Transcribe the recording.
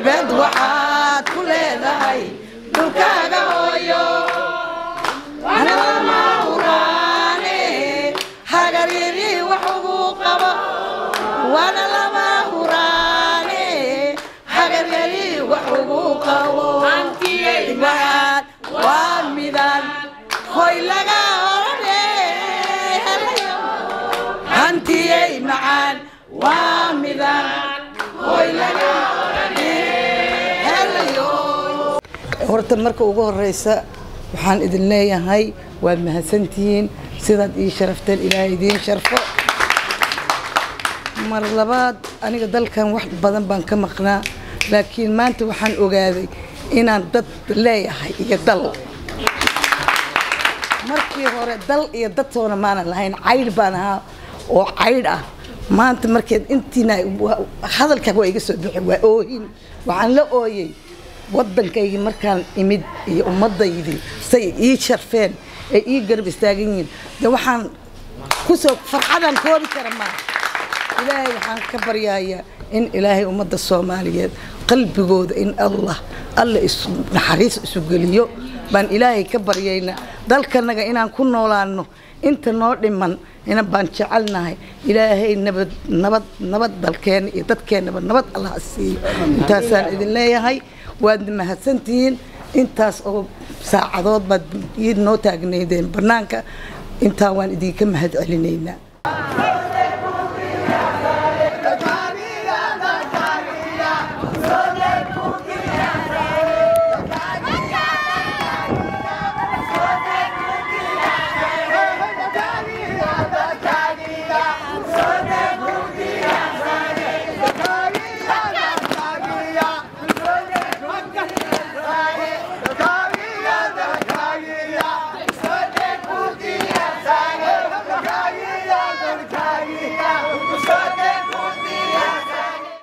haybad waxaad ku leedahay dhulkaaga hooyo anama huraane hagaryari wax ugu qabo waana lama huraane hagaryari wax ugu qabo waxaad waa midaan hoy laga orane hantiyey macaan waa midaan hoy laga orane helayo horta marka ugu horeysa waxaan idin leeyahay waad mahadsantihiin sidaad ii sharafteen ilaahay idiin sharfo mar labaad aniga dalkan wax badan baan ka maqnaa laakiin maanta waxaan ogaaday inaan dad leeyahay iyo dal markii hore dal iyo dadtoona maanan lahayn caydh baan ahaa oo caydh ah maanta markeed intiina hadalkaa waa iga soo bixi waa oohin waxaan la ooyey waddankaygii markaan imid iyo ummaddaydii say ii sharfeen ay ii garab istaagan yihiin de waxaan kusoo farxadaan koobi kara maa ilaahay waxaan ka baryayaa in ilaahay ummadda soomaaliyeed qalbigooda in allah alla isu naxariis isu geliyo baan ilaahay ka baryaynaa dalkanaga inaan ku noolaano inta noo dhiman ina baan jecelnahay ilaahay nabad nabad nabad dalkeena iyo dadkeenaba nabad allah siiyo intaasaan idin leeyahay waadna mahadsantihiin intaas oo saacadood baad ii noo taagnaydeen bannaanka intaa waan idinka mahad celinaynaa